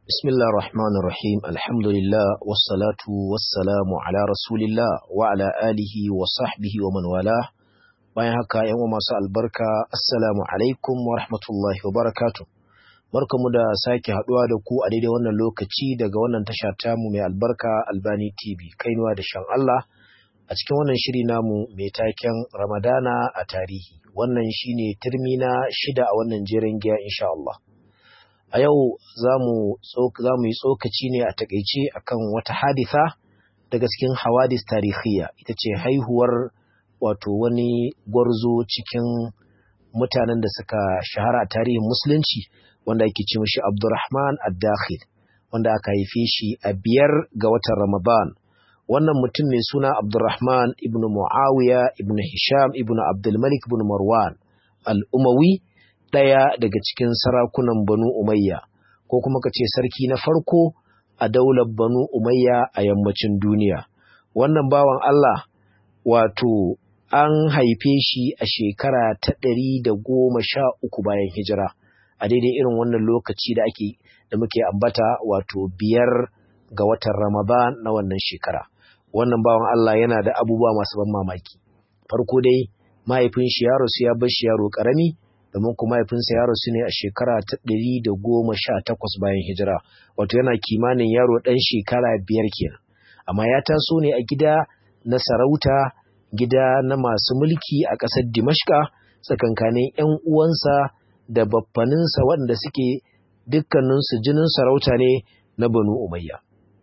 بسم الله الرحمن الرحيم الحمد لله والصلاة والسلام على رسول الله وعلى آله وصحبه ومن والاه bayan haka yan uwa masu albarka assalamu alaikum wa rahmatullahi wa barakatuh barkamu da sake haduwa da ku a daidai wannan lokaci daga wannan tasha tamu mai albarka Albani TV kainuwa da shan Allah a cikin wannan shiri namu mai taken Ramadana a tarihi wannan shine turmi na shida a wannan jerin giya insha Allah a yau za mu yi tsokaci ne a takaice akan wata haditha daga cikin hawadis tarihiyya ita ce haihuwar wato wani gwarzo cikin mutanen da suka shahara a tarihin musulunci wanda ake ce mashi abdurrahman ad-dakhil wanda aka haife shi a biyar ga watan ramadan wannan mutum mai suna abdurrahman ibn muawiya ibn hisham ibn abdulmalik ibn marwan al-umawi ɗaya daga cikin sarakunan Banu Umayya, ko kuma ka ce sarki na farko a daular Banu Umayya a yammacin duniya. Wannan bawan Allah wato an haife shi a shekara ta ɗari da goma sha uku bayan hijira, a daidai irin wannan lokaci da ake da muke ambata wato biyar ga watan Ramadan na wannan shekara. Wannan bawan Allah yana da abubuwa masu ban mamaki. Farko dai mahaifin shi yaro su ya bar shi yaro ƙarami, domin kuma mahaifinsa ya rasu ne a shekara ta ɗari da goma sha takwas bayan hijira wato yana kimanin yaro ɗan shekara biyar kenan amma ya taso ne a gida na sarauta gida na masu mulki a ƙasar dimashka tsakankanin 'yan uwansa da baffaninsa waɗanda suke dukkaninsu jinin sarauta ne na banu umayya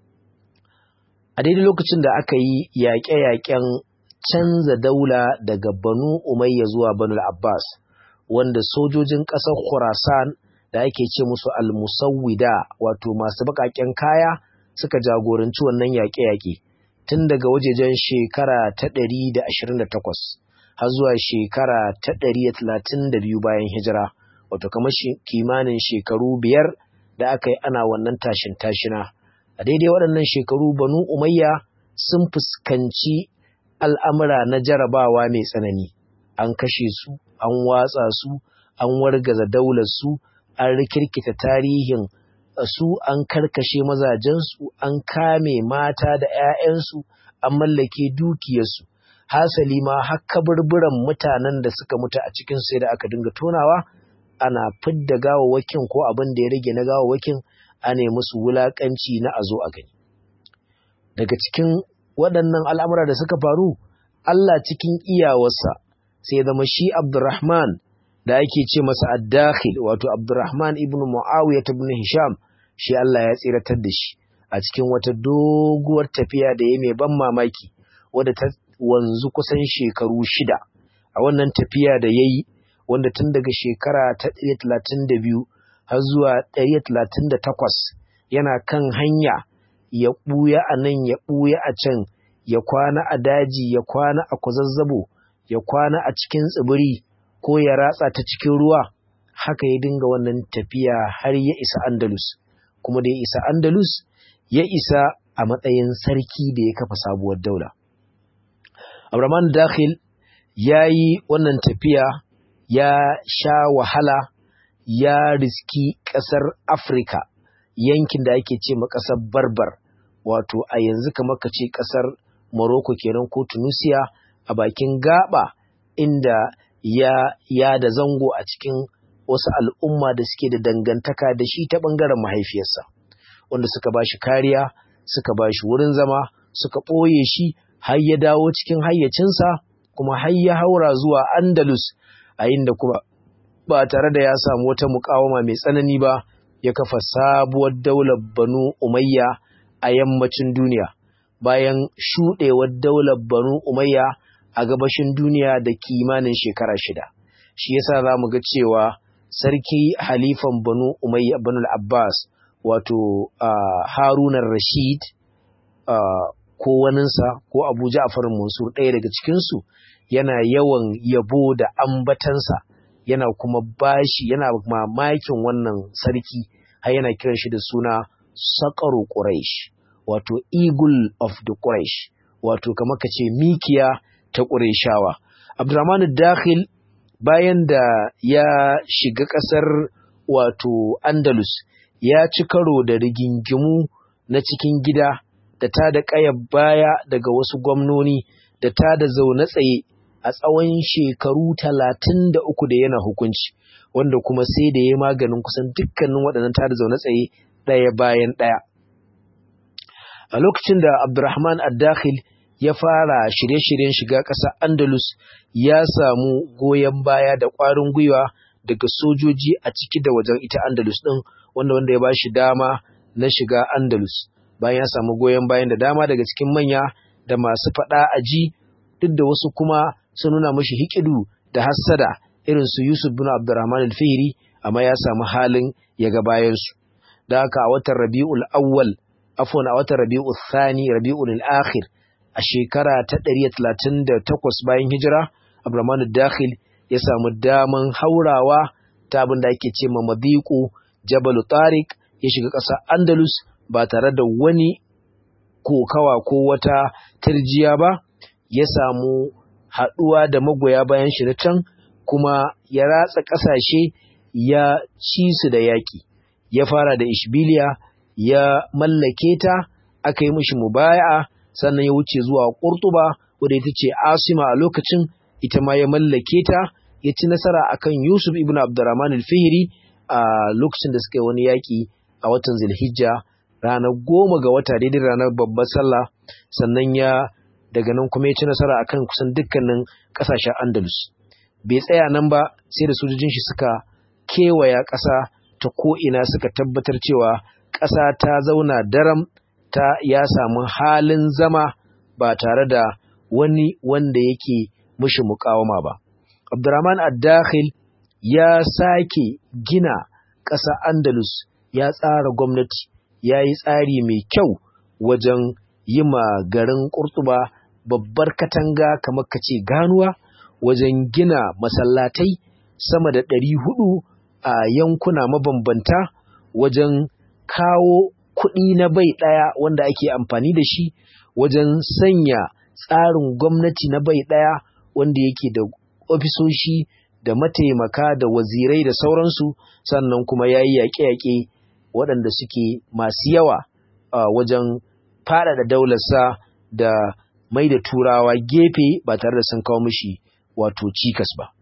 a daidai lokacin da aka yi yaƙe-yaƙen canza daula daga banu umayya zuwa banu abbas wanda sojojin ƙasar Khurasan da ake ce musu al-musawwida wato masu baƙaƙen kaya suka jagoranci wannan yaƙe-yaƙe tun daga wajejen shekara ta ɗari da ashirin da takwas har zuwa shekara ta ɗari da talatin da biyu bayan hijira wato kamar kimanin shekaru biyar da aka yi ana wannan tashin tashina a daidai waɗannan shekaru banu umayya sun fuskanci al'amura na jarabawa mai tsanani an kashe su an watsa su an wargaza daular su an rikirkita tarihin su an karkashe mazajensu an kame mata da 'ya'yansu an mallake dukiyarsu hasali ma har kaburburan mutanen da suka mutu a cikin sai da aka dinga tonawa ana fidda gawawwakin ko abin da ya rage na gawawwakin a ne musu wulakanci na a zo a gani daga cikin waɗannan al'amura da suka faru Allah cikin iyawarsa sai zama shi Abdurrahman da ake ce masa ad-dakhil wato Abdurrahman ibn Muawiyah ibn Hisham shi Allah ya tsiratar da shi a cikin wata doguwar tafiya da ya mai ban mamaki wadda ta wanzu kusan shekaru shida a wannan tafiya da yayi wanda tun daga shekara ta 132 har zuwa 138 yana kan hanya ya ɓuya a nan ya ɓuya a can ya kwana a daji ya kwana a kwazazzabo ya kwana a cikin tsibiri ko ya ratsa ta cikin ruwa haka ya dinga wannan tafiya har ya isa Andalus kuma da ya isa Andalus ya isa a matsayin sarki da ya kafa sabuwar daula Abraman Dakhil ya yi wannan tafiya ya sha wahala ya riski ƙasar Afirka yankin da ake ce ma ƙasar Barbar wato a yanzu kamar ka ce ƙasar Morocco kenan ko Tunisia a bakin gaba inda ya ya da zango a cikin wasu al'umma da suke da dangantaka da shi ta ɓangaren mahaifiyarsa wanda suka ba shi kariya suka ba shi wurin zama suka ɓoye shi har ya dawo cikin hayyacinsa kuma har ya haura zuwa andalus a inda kuma ba tare da ya samu wata mukawama mai tsanani ba ya kafa sabuwar daular banu umayya a yammacin duniya bayan shuɗewar daular banu umayya a gabashin duniya da kimanin shekara shida shi yasa za mu ga cewa sarki halifan banu umayya banu abbas wato uh, harunan rashid uh, ko waninsa ko abu ja'far mansur ɗaya daga cikinsu yana yawan yabo da ambatansa yana kuma bashi yana mamakin wannan sarki har yana kiran shi da suna saƙaru quraish wato eagle of the quraish wato kamar ka ce mikiya ta Ƙureshawa. Abdurrahman Dakhil bayan da ya shiga ƙasar wato Andalus ya ci karo da rigingimu na cikin gida da ta da ƙayar baya daga wasu gwamnoni da ta da zaune tsaye a tsawon shekaru talatin da uku da yana hukunci wanda kuma sai da ya maganin kusan dukkanin waɗannan ta da zaune tsaye ɗaya bayan ɗaya a lokacin da abdurrahman ad-dakhil ya fara shirye-shiryen shiga ƙasa andalus ya samu goyon baya da ƙwarin gwiwa daga sojoji a ciki da wajen ita andalus ɗin wanda wanda ya ba shi dama na shiga andalus bayan ya samu goyon bayan da dama daga cikin manya da masu faɗa a ji duk da wasu kuma sun nuna mashi hikidu da hassada irin su Yusuf bin Abdurrahman al-Fihri amma ya samu halin ya ga bayan su da haka a watan Rabiul Awwal afwan a watan Rabiul Thani Rabiul Akhir a shekara ta 138 bayan hijira Abdurrahman al-Dakhil ya samu daman haurawa ta abin da ake ce ma Madiqu Jabal Tariq ya shiga ƙasar Andalus ba tare da wani kokawa ko wata tarjiya ba ya samu haɗuwa da magoya bayan shi na can kuma ya ratsa ƙasashe ya ci su da yaƙi ya fara da ishbiliya ya mallake ta aka yi mishi mubaya'a sannan ya wuce zuwa ƙurtuba wadda ita ce asima a lokacin ita ma ya mallake ta ya ci nasara akan yusuf ibn abdurrahman al-fihri a lokacin da suka yi wani yaƙi a watan zulhijja ranar goma ga wata daidai ranar babbar sallah sannan ya daga nan kuma ya ci nasara akan kusan dukkanin ƙasashen andalus bai tsaya nan ba sai da sojojin shi suka kewaya ƙasa ta ko'ina suka tabbatar cewa ƙasa ta zauna daram ta ya samu halin zama ba tare da wani wanda yake mushi mukawama ba abdurrahman ad-dakhil ya sake gina ƙasa andalus ya tsara gwamnati ya yi tsari mai kyau wajen yi ma garin ƙurtuba babbar katanga kamar ka ce ganuwa wajen gina masallatai sama da ɗari hudu a yankuna mabambanta wajen kawo kuɗi na bai ɗaya wanda ake amfani da shi wajen sanya tsarin gwamnati na bai ɗaya wanda yake da ofisoshi da mataimaka da wazirai da sauransu sannan kuma ya yi yaƙe-yaƙe waɗanda suke masu yawa a wajen faɗaɗa daularsa da mai da turawa gefe ba tare da sun kawo mishi wato cikas ba.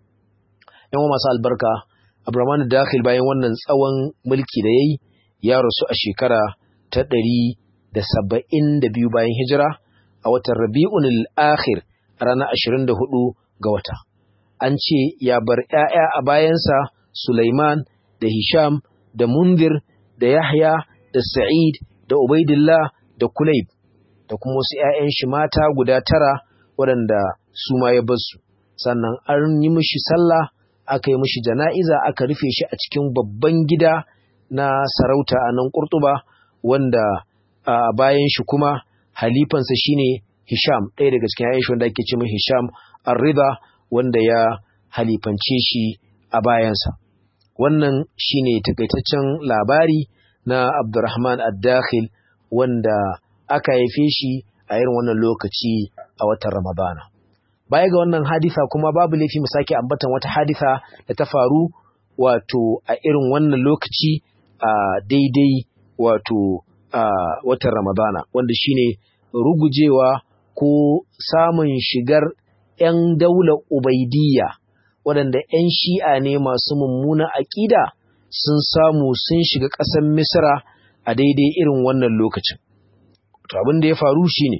‘Yan masu albarka, Abraman Dakhil bayan wannan tsawon mulki da ya yi ya rasu a shekara ta ɗari da saba'in da biyu bayan hijira a watan Rabi'un al'akhir a ranar ashirin da hudu ga wata. An ce ya bar ‘ya'ya a bayansa Sulaiman da Hisham da Mundir da Yahya da Sa'id da Ubaidillah da Kulayb da kuma wasu ‘ya'yan shi mata guda tara waɗanda su ma ya basu. Sannan an yi mishi sallah, aka yi mishi jana'iza, aka rufe shi a cikin babban gida na sarauta a nan Ƙurtuba, wanda a bayan shi kuma halifansa shine Hisham, ɗaya daga cikin ‘ya'yan shi wanda ake ce mai Hisham Ar-Rida, wanda ya halifance shi a bayansa. Wannan shine takaitaccen labari na Abdurrahman Ad-Dakhil wanda aka haife shi a irin wannan lokaci a watan Ramadana. Baya ga wannan hadisa kuma babu laifi mu sake ambatan wata hadisa da ta faru wato a irin wannan lokaci a daidai wato a watan Ramadana wanda shine rugujewa ko samun shigar 'yan daular Ubaidiyya waɗanda 'yan shi'a ne masu mummunan aƙida sun samu sun shiga ƙasar Misra a daidai irin wannan lokacin. To abin da ya faru shine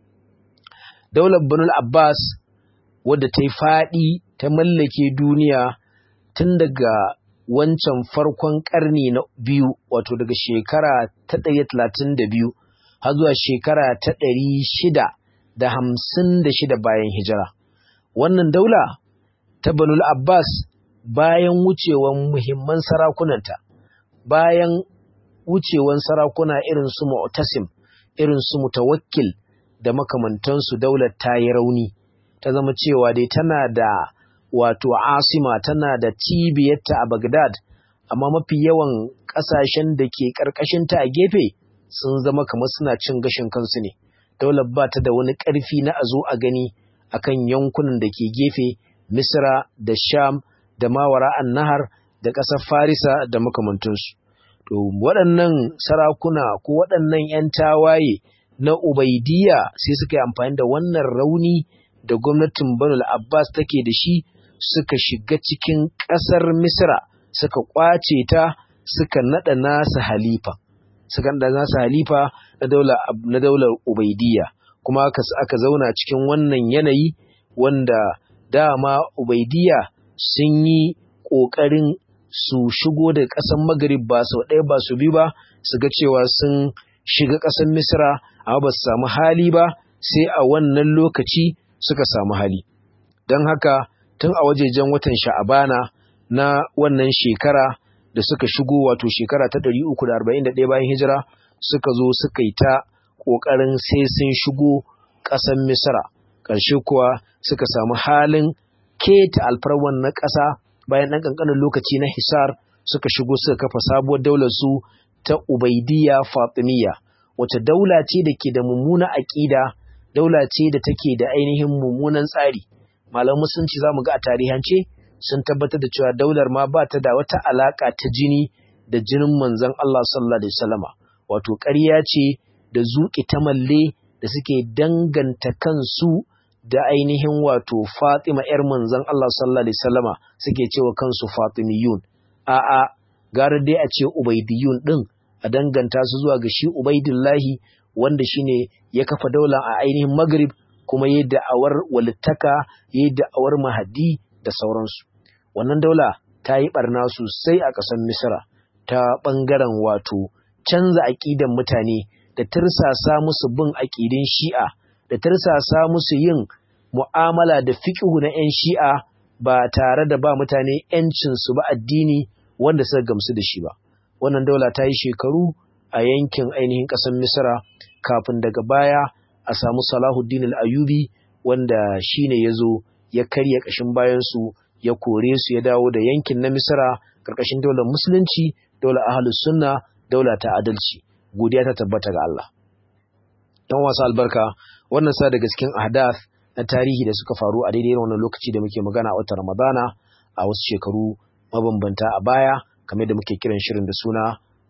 daular Banul Abbas wadda ta yi faɗi ta mallake duniya tun daga wancan farkon ƙarni na biyu wato daga shekara ta ɗari talatin da biyu har zuwa shekara ta ɗari shida da hamsin da shida bayan hijira. Wannan daula ta Banul Abbas bayan wucewan muhimman sarakunanta, bayan wucewan sarakuna irin su Mu'tasim, irin su Mutawakkil da makamantansu daular ta yi rauni, ta zama cewa dai tana da wato asima tana da cibiyarta a Baghdad, amma mafi yawan ƙasashen da ke ƙarƙashinta a gefe sun zama kamar suna cin gashin kansu ne. Daular ba ta da wani ƙarfi na a zo a gani akan yankunan da ke gefe Misra da Sham da Mawara an Nahar da ƙasar Farisa da makamantansu. to waɗannan sarakuna ko waɗannan 'yan tawaye na ubaidiyya sai suka yi amfani da wannan rauni da gwamnatin banul abbas take da shi suka shiga cikin ƙasar misra suka ƙwace ta suka naɗa nasa halifa suka naɗa nasa halifa na daular ubaidiyya kuma aka, aka zauna cikin wannan yanayi wanda dama ubaidiyya sun yi ƙoƙarin su shigo da ƙasar magrib ba sau ɗaya ba su bi ba su ga cewa sun shiga ƙasar misra amma ba su samu hali ba sai a wannan lokaci suka samu hali don haka tun a wajejen watan sha'abana na wannan shekara da suka shigo wato shekara ta 341 bayan hijira suka zo suka yi ta ƙoƙarin sai sun shigo ƙasar misra ƙarshe kuwa suka samu halin keta alfarwan na ƙasa bayan ɗan ƙanƙanin lokaci na hisar suka shigo suka kafa sabuwar daular su ta ubaidiyya fatimiyya wace daula ce da ke da mummuna aƙida daula ce da take da ainihin mummunan tsari malam musulunci za mu ga a tarihance sun tabbatar da cewa daular ma ba ta da wata alaƙa ta jini da jinin manzon Allah sallallahu alaihi wasallama wato ƙarya ce da zuƙi ta malle da suke danganta kansu da ainihin wato Fatima ‘yar manzon Allah sallallahu Alaihi wasallama suke cewa kansu Fatimiyun, a'a, gara dai a ce Ubaidiyun ɗin a danganta su zuwa ga shi Ubaidillahi wanda shi ne ya kafa daular a ainihin Maghrib kuma ya da'awar walittaka, ya da'awar mahadi da sauransu. Wannan daula ta yi ɓarna sosai a ƙasar Misra ta ɓangaren wato canza aƙidan mutane da tirsasa musu bin aƙidin Shi'a. da tarsasa musu yin mu'amala da fiƙihu na 'yan shi'a ba tare da ba mutane 'yancinsu ba addini wanda suka gamsu da shi ba. Wannan daula ta yi shekaru a yankin ainihin ƙasar Misra kafin daga baya a samu Salahuddin al-Ayubi wanda shi ne ya zo ya karya ƙashin bayansu ya kore su ya dawo da yankin na Misra ƙarƙashin daular Musulunci, daular Ahlus Sunna, daula ta adalci. Godiya ta tabbata ga Allah. ‘Yan wasu albarka, wannan sa daga cikin ahdath na tarihi da suka faru a daidai wannan lokaci da muke magana a watan Ramadana a wasu shekaru mabambanta a baya kamar da muke kiran shirin da suna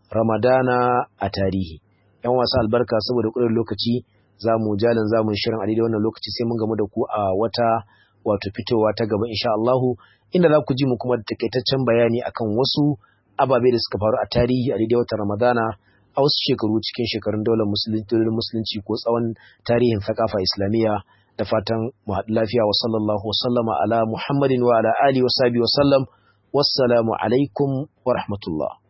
Ramadana a tarihi. ‘Yan wasu albarka saboda ƙudurin lokaci za mu jalin zamun shirin a daidai wannan lokaci sai mun gamu da ku a wata wato fitowa ta gaba insha Allahu inda za ku ji mu kuma da takaitaccen bayani akan wasu ababe da suka faru a tarihi a daidai watan Ramadana a wasu shekaru cikin shekarun daular musulunci ko tsawon tarihin thakafa islamiyya da fatan mu haɗu lafiya wa sallallahu wa sallama ala muhammadin wa ala alihi wa sahbihi wa sallam wassalamu alaikum wa rahmatullah